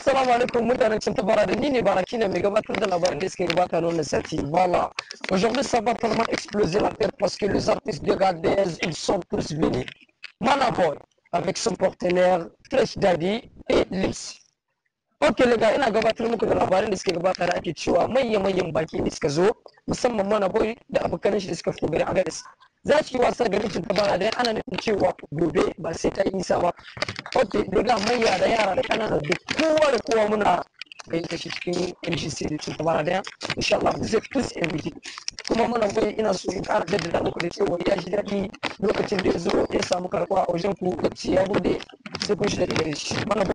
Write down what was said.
assalamu alaikum mutanen cin tabara da ni ne baraki ne mai gabatar da labarin da suke gabata na wannan sati voilà aujourd'hui ça va tellement exploser la tête parce que les artistes de Gadez ils sont tous venus Manaboy avec son partenaire Fresh Daddy et Lips Ok lega ina gabatar muku da labarin da suke gabata da ake cewa manyan manyan baki da suka zo musamman Manaboy da abokanan shi da suka fito gari Agadez za su yi wasa garin cin tabara da ana nufin cewa gobe ba sai ta yi nisa ba ok daga manya da yara da kanana da kowa da kowa muna gayyata shi cikin mgc da cin tabara daya insha Allah zai plus mvd kuma muna goyi ina so in kara jaddada muku da cewa ya shi daɗi lokacin da ya zo ya samu karɓa a wajen ku lokaci ya bude sai kun shi daɗi gare shi